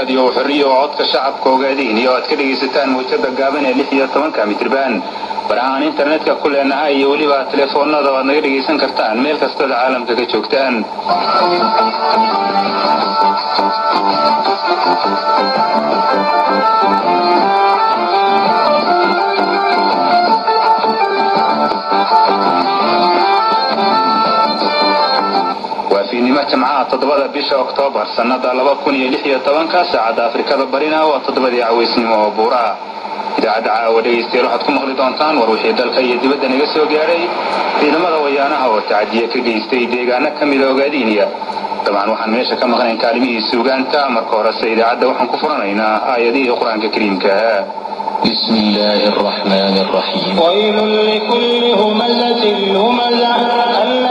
raadiyo xorriya oo codka shacabka ogaadiin iyo aad ka dhegaysataan mawjada gaaban ee lix iyo tobanka mitriban barahaan internetka ku leenahay iyo weliba telefoonada o aad naga dhegaysan kartaan meel kastood caalamka ka joogtaan waa fiidnimo jimcaha toddobada bisha oktoobar sannada laba kun iyo lix iyo tobanka saacadda afrikada barina waa toddobadii cawaysnimo oo buuraha idaacadda caawa dhegaystayaal waxaad ku maqli doontaan war wixii dalka iyo dibadda naga soo gaadhay ciidamada wayaanaha oo tacadiye ka geystay deegaano ka mida ogaadiiniya dabcan waxaan meesha ka maqnayn kaalimihii suugaanta marka horese idaacadda waxaan ku furanaynaa aayadihii qur-aanka kariimka بسم الله الرحمن الرحيم ويل لكل همزة همزة